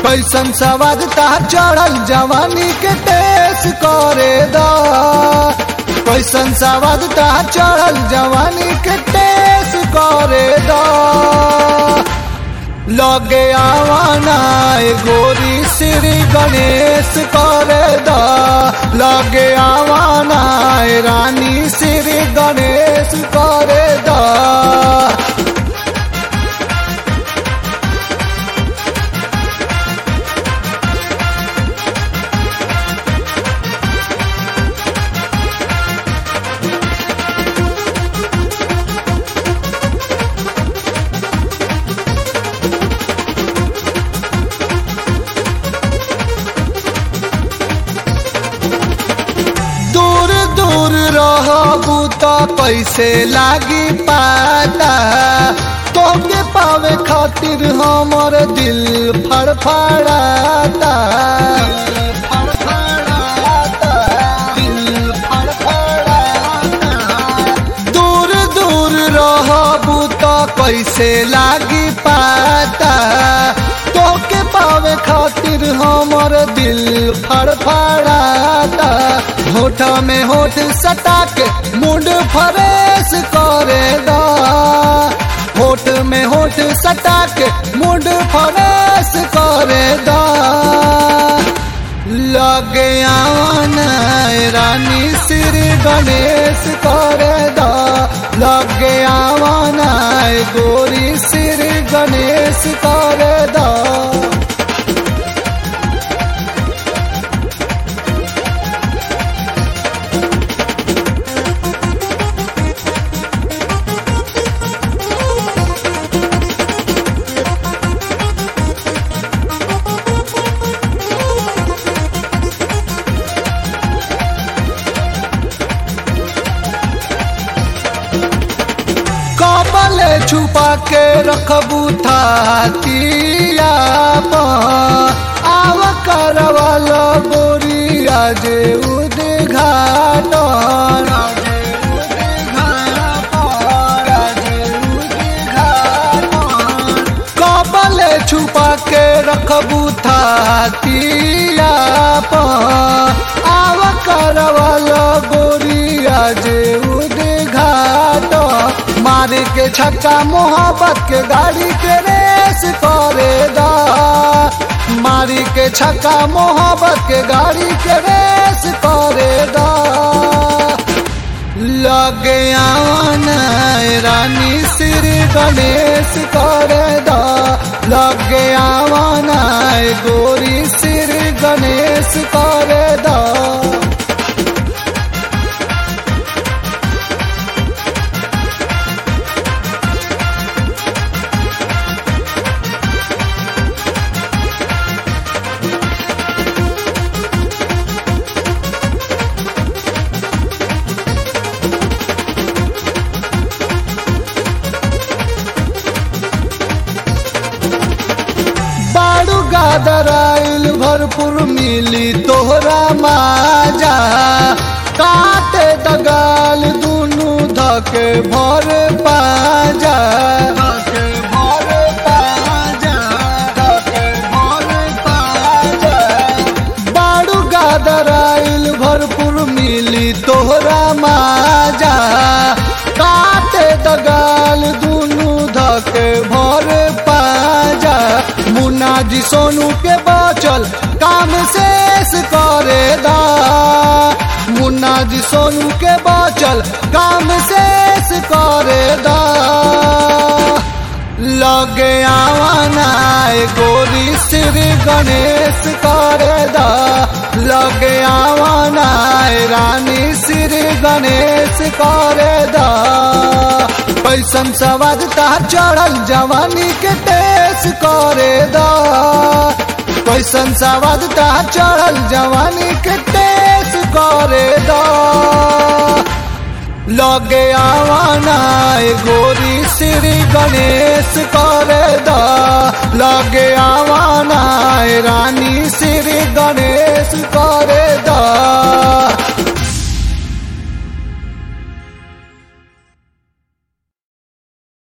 कैसन सवाद तार चढ़ल जवानी के टेस करे दा कैसन सवाद तार चढ़ल जवानी के टेस करे दा लगे आवाना ए गोरी श्री गणेश करे दा लगे आवाना ए रानी श्री गणेश करे दा दूर दूर रहबू तो कैसे लागी पाता तोके पावे खातिर हमर दिल फड़फड़ाता दूर दूर रहबू तो कैसे लागी पाता तोके पावे खातिर हमर दिल फड़फड़ाता होठ में होठ सटा के मुंड फरेश करे दा होठ में होठ सटा के मुंड फरेश करे दा लगे आवाना ए रानी श्री गणेश करे दा लगे आवाना ए गोरी श्री गणेश करे दा कबल छुपा के रखबू थातिया आव करवल गोरिया जे उद्घाटन कबल छुपा के रखबू थातिया आव करवल गोरिया जे उद्घाट मार के छक्का मोहब्बत के गाड़ी के रेस करे दा मारी के छक्का मोहब्बत के गाड़ी के रेस करे दा लगे आवाना ए रानी श्री गणेश करे दा लगे आवाना ए गोरी श्री गणेश करे दा बाड़ू गादराइल भरपूर मिली तोहरा माजा काटे दगाल दुनु धके भर पाजा बाड़ू गादराइल भरपूर मिली तोहरा माजा काटे दगाल दुनु धके भर पाजा मुन्ना जी सोनू के बचल काम शेष करे दा मुन्ना जी सोनू के बचल काम शेष करे दा लगे आवाना ए गोरी श्री गणेश करे दा लगे आवाना ए रानी श्री गणेश करे दा पैसन सवाद तार चढ़ल जवानी के टेस करे दा पैसन सवाद तार चढ़ल जवानी के टेस करे दा लगे आवाना ए गोरी श्री गणेश करे दा लगे आवाना ए रानी श्री गणेश